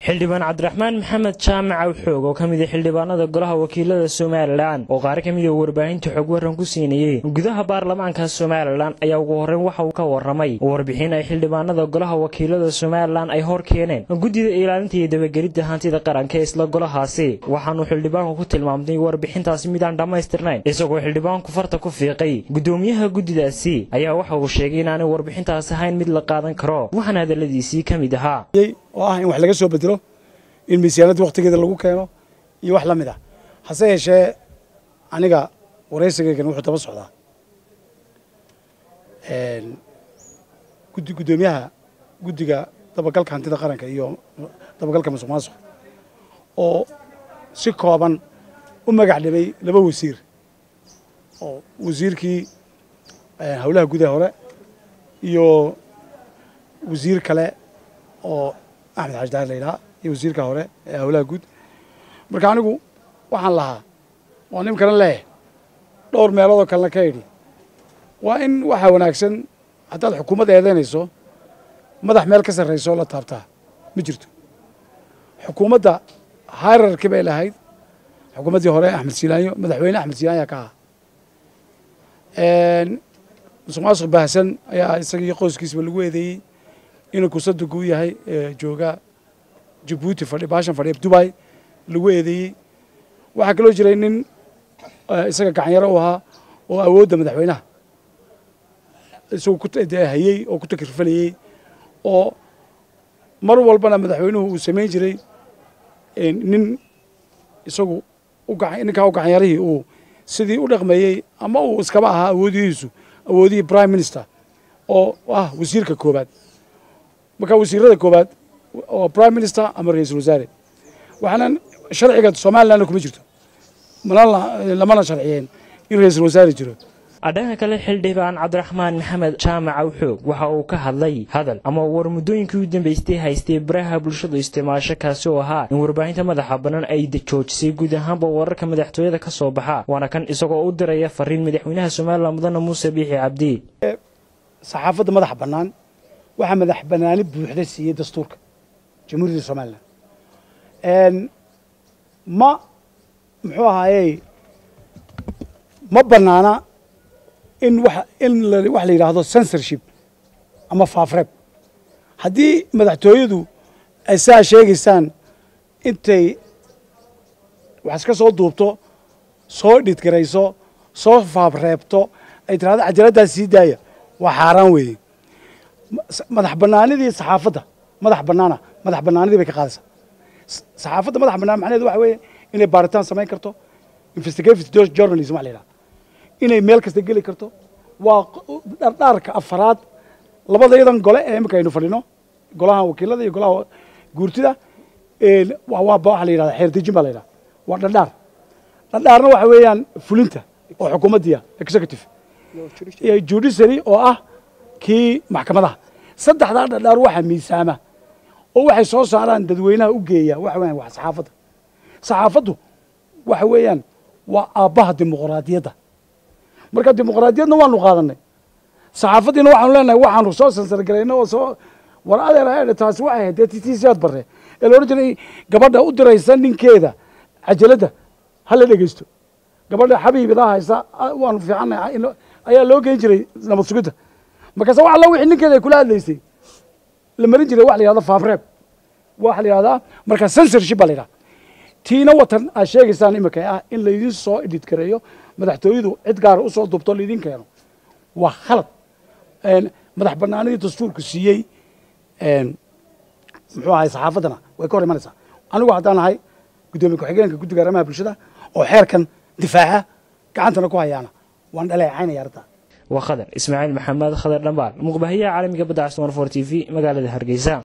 xildhibaan cabdiraxmaan maxamed jaamac awxoog oo ka mid a xildhibaanada golaha wakiilada somalilan oo qaar ka mida warbaahinta xog waran ku siinayey gudaha baarlamaanka somalilan ayaa ugu horreyn waxa uu ka warramay warbixin ay xildhibaanada golaha wakiilada somalilan ay hor keeneen guddida ilaalinta iyo dabagelidda hantida qaranka ee isla golahaasi waxaanuu xildhibaanku ku tilmaamtay warbixintaasi midaan dhammaystirnayn isagoo xildhibaanku farta ku fiiqay guddoomiyaha guddidaasi ayaa waxa uu sheegay inaanay warbixintaas ahayn mid la qaadan karo waxaana hadalladiisii ka mid ahaa oo ah in wax laga soo bedelo in miisaanadda waktigeeda lagu keeno iyo wax la mid ah hase yeeshee aniga waraysigaygan wuxuu daba socdaa guddi guddoomiyaha guddiga dabagalka hantida qaranka iyo dabagalka masuq maasuq oo si kooban u magac dhibay laba wasiir oo wasiirkii howlaha gudaha hore iyo wasiir kale oo axmed xaaji daar la yidhaha iyo wasiirka hore ee howlaha guud marka anigu waxaan lahaa oo nimkana leeyahay dhowr meeloodoo kalena ka idhi waa in waxaa wanaagsan haddaad xukuumad eedaynayso madax meel ka sarrayso la taabtaa ma jirto xukuumadda hayrarki bay lahayd xukuumaddii hore axmed silaanyo madaxweyne axmed silaanya ka aha musuq maasuq baahsan ayaa isagii qoyskiisba lagu eedeeyey inuu kusadugu u yahay jooga jabuuti fadhi baashan fadhiya dubai lagu eedeeyey waxaa kaloo jiray nin isaga gacanyaro u ahaa oo awoodda madaxweynaha isagu hayey oo ku takrfalayey oo mar walbana madaxweynuhu uu samayn jiray nin isagu ninkaa u gacanyarihii uu sidii u dhaqmeeyey ama uu iskaba ahaa awoodihiisu awoodihii prime minister oo ah wasiirka koobaad marka wasiirada koobaad oo prime minister ama ra-iisul wasaare waxaana sharciga somalilandna kuma jirto lamana sharciyeen in ra-iisul wasaare jiro dhanka kale xildhibaan cabdiraxmaan maxamed jaamac awxoog waxa uu ka hadlay hadal ama war muddooyinkii u dambaystay haystay baraha bulshadu isticmaasho kaasi oo ahaa in warbaahinta madaxa bannaan ay joojisay guud ahaanba wararka madaxtooyada ka soo baxa waana kan isagoo u diraya fariin madaxweynaha somalilan mudane muuse biixi cabdi saxaafadda madaxa bannaan waxaa madax bannaani buuxda siiyey dastuurka jamhuuriyadda somalilan ma muxuu ahaayey ma bannaana in wa in wax la yidhaahdo censorship ama faafreeb haddii madaxtooyadu ay saa sheegaysaan intay wax iska soo duubto soo dhidgarayso soo faafreebto ay tirahdo cajaladdaas sii daaya waa xaaraan weeye madax bannaanidii saxaafadda madax bannaana madax bannaanidii bay ka qaadaysaa saxaafadda madax bannaan macnaheedu waxa weeye inay baaritaan samayn karto investigative journalism wax la yidhaha inay meel kasta geli karto waa dhardhaarka afaraad labadayadan gole ee imika aynu fadhino golaha wakiilada iyo golaha guurtida waa waxa la yidhahda xeerdejin baa la yidhaha waa dhardhaar dhardhaarna waxa weeyaan fulinta oo xukuumaddiya executive iyo judiciary oo ah kii maxkamadaha saddexdaa dhardhaar waxaa miisaama oo waxay soo saaraan dadweynaha u geeya waxa weeyaan waa saxaafadda saxaafaddu waxa weeyaan waa aabbaha dimuqraadiyadda marka dimuqraadiyadna waanu qaadanay saxaafaddiina waxaanu leenahay waxaanu soo sansargarayna oo soo war adeer taasi waxay ahayd dee titiisiyaad barre ee la odhan jiray gabadha u diraysa ninkeeda cajaladda ha la dhegeysto gabadha xabiibidaa haysa waanu fiicannahay ayaa loo geyn jiray nabad sugidda markaase wax alla wixii ninkeeda ay kula hadlaysay la marin jiray wax la yihahdo faafreeb waxa la yihahdaa marka censorship baa la yidhaha tiina watan aad sheegaysaan imika ah in laydin soo edhid gareeyo madaxtooyadu cid gaara usoo dubto laydin keeno waa khalad madax banaanidii dastuurku siiyey muxuu ahay saxaafaddana way ka hor imanaysaa anigu haddaan ahay guddoomiye ku-xigeenka guddiga arrimaha bulshada oo xeerkan difaaca gacantana ku hayaana waan dhaleecaynaya arrintaa waa khadar ismaaciil maxamed khadar dhambaal muqbahayaha caalamiga badda castumar for t v magaalada hargeysa